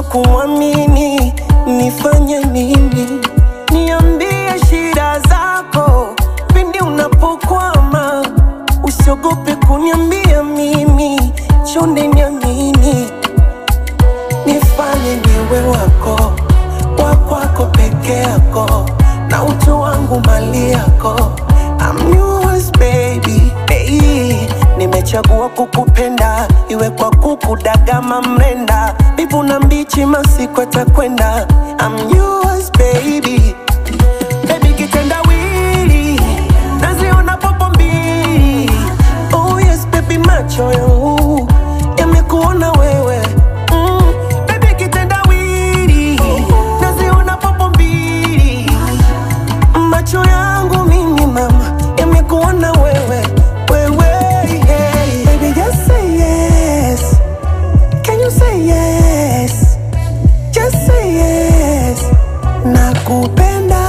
kumwamini, nifanye nini? Niambie shida zako pindi unapokwama, usiogope kuniambia mimi, chonde niamini, nifanye niwe wako wakwako peke yako, na utu wangu mali yako. I'm yours baby, hey, nimechagua kukupenda, iwe kwa kukudagama mrenda, mbivu na mbichi, masiku atakwenda. I'm yours baby, baby kitendawili, naziona popo mbili. Oh yes baby, macho yangu yamekuona wewe mm, baby kitendawili, naziona popo mbili macho yangu mimi mama yamekuona wewe wewe hey. Baby just say yes Can you say yes Just say yes Nakupenda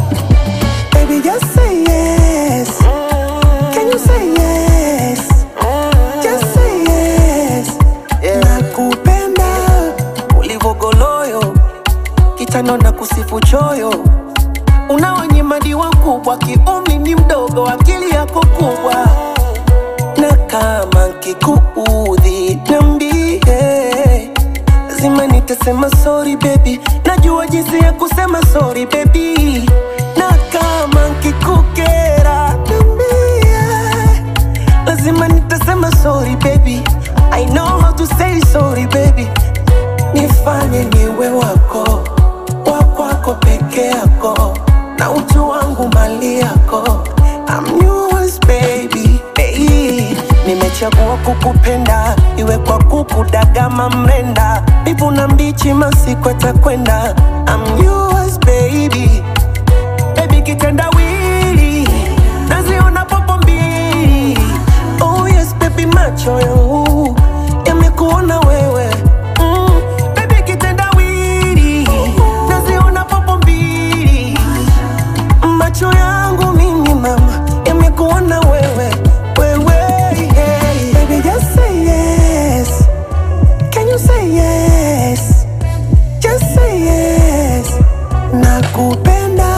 Baby just say yes Can you say yes Just say yes Nakupenda Ulivogoloyo Kitano na kusifu choyo Unawanyimadiwa kubwa kiumri ni mdogo, akili yako kubwa, na kama nkikuudhi niambie, lazima nitasema sorry baby, najua jinsi ya kusema sorry baby, na kama nkikukera niambie, lazima nitasema sorry baby, I know how to say sorry baby, nifanye niwe wako wakwako peke yako na utu wangu mali yako I'm yours baby hey, nimechagua kukupenda iwe kwa kukudagama mrenda mbivu na mbichi masiku atakwenda I'm yours baby baby kitendawili naziona popo mbili oh yes baby macho yangu yamekuona wewe mm, baby kitendawili naziona popo mbili macho yangu mimi mama yamekuona wewe wewe hey. Baby just say yes Can you say yes Just say yes Nakupenda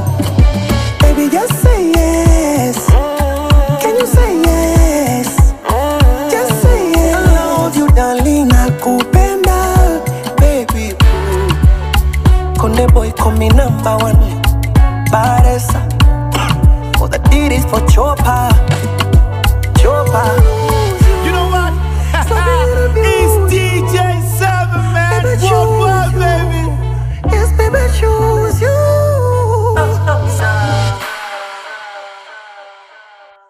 Baby just say yes Can you say yes Just say yes I love you darling Nakupenda Baby ooh. Konde boy call me number one Baresa For the deed is for Chopa Chopa